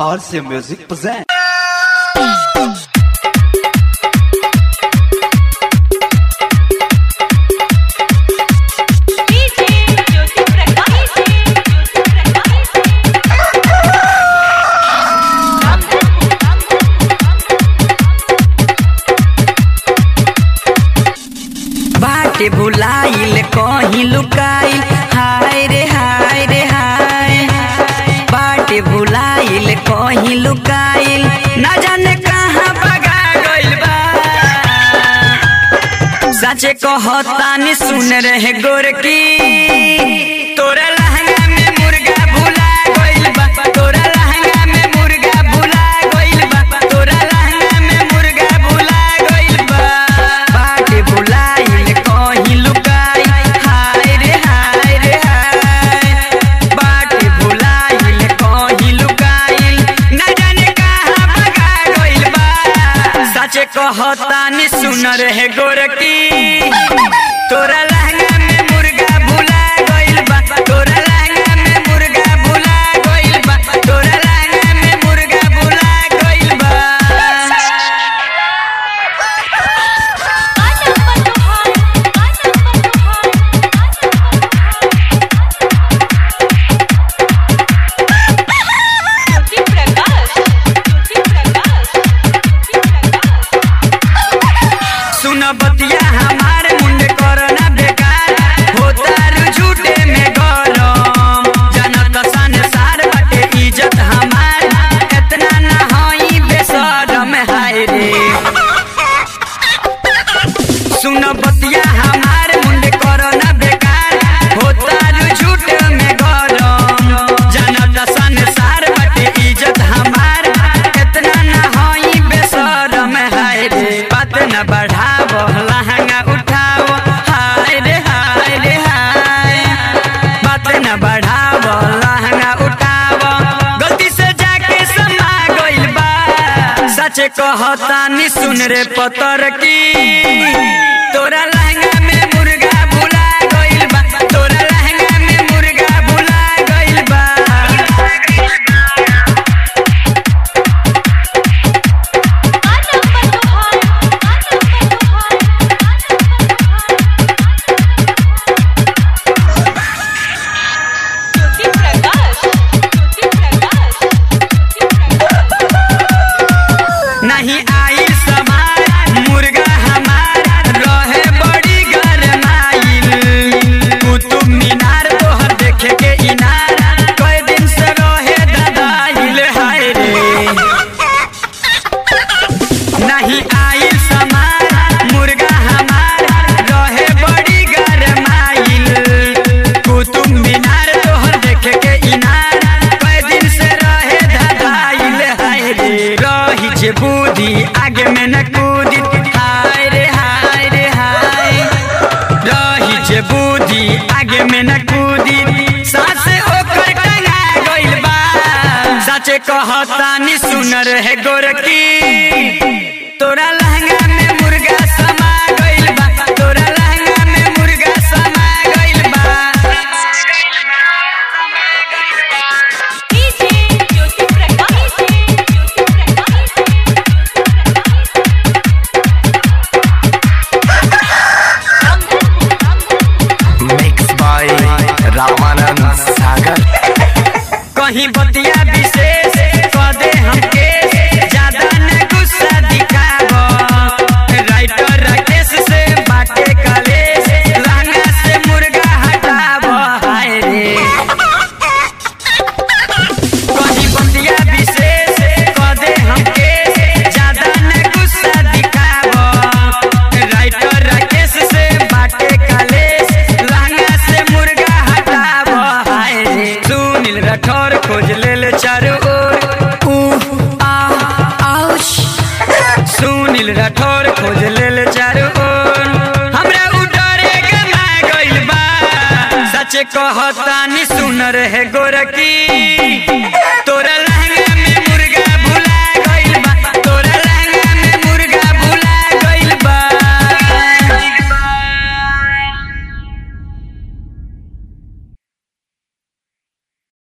RC Music present. DJ Jyoti Prakash Jyoti Prakash बाटे भुलाइल कहीं लुकाइल हाय रे हाय रे हाय बाटे भुलाइल कहीं लुकाइल ना जाने कहाँ भगा गइल बा सचे कहतानी सुन रहे गोरकी तोरा लहंगा में मुर्गा भुला गइल बा तोरा लहंगा में मुर्गा भुला गइल बा तोरा लहंगा में मुर्गा भुला गइल बा बाटे भुलाइल कहीं लुकाई हाय रे हाय रे हाय बाटे भुलाइल कहीं लुकाइल ना जाने कहाँ भगा गइल बा सचे कहतानी सुन रहे गोरकी तोरा लहंगा में मुर्गा भुला गइल बा तोरा लहंगा में मुर्गा भुला गइल बा तोरा लहंगा में मुर्गा भुला गइल बा आजा बतोहार आजा बतोहार ज्योति प्रकाश ज्योति प्रकाश ज्योति प्रकाश सुन बतिया हमार मुंड करना बेकार होता रु झूठे में गरम जनत संसार बटे इज्जत हमार इतना ना होई बेशरम हाय रे सुन बतिया हमार मुंड करना बेकार होता रु झूठे में गरम जनत संसार बटे इज्जत हमार इतना ना होई बेशरम हाय रे बात न बढ़ाव लहंगा उठाव हाय रे हाय रे हाय बात न बढ़ाव लहंगा उठाव गलती से जाके समा गइल बा सच कहतानी सुन रे पतर की तोरा लहंगा में मुर्गा भुला गइल बा तोरा लहंगा में मुर्गा भुला गइल बा आजा बतोहार आजा बतोहार ज्योति प्रकाश ज्योति प्रकाश ज्योति प्रकाश नहीं आई समार मुर्गा हमार रहे बड़ी गरमाइल कुतुब मीनार तोहर देखे के इनार कई दिन से रहे ददाइल हाय रे नहीं आई समार मुर्गा हमार रहे बड़ी गरमाइल कुतुब मीनार तोहर देखे के इनार कई दिन से रहे धदाइल हाय रे रही जे बुद्धि आगे में न कूदी हाय रे हाय रे हाय रही जे बुद्धि आगे में न कूदी सासे ओकर टंगा गइल बा सचे कहतानी सुन रहे गोरकी तोरा लहंगा में मुर्गा समा गइल बा तोरा लहंगा में मुर्गा समा गइल बा DJ Jyoti Prakash Jyoti Prakash Mixed by Ramanand Sagar. कहीं बतिया विशेष कदे हमके ज्यादा न गुस्सा दिखाव राइटर राकेश से बाटे कलेश लहंगा से मुर्गा हटाव हाय रे कहीं बतिया विशेष कदे हमके ज्यादा न गुस्सा दिखाव राइटर राकेश से बाटे कलेश लहंगा से मुर्गा हटाव हाय रे सुनील राठौर खोज लेल चारू ओर उह, आ, आउश। सुनील राठौर खोज लेल चारू ओर हमरा उ डरे गमा गइल बा सच कहतानी सुन रहे गोरकी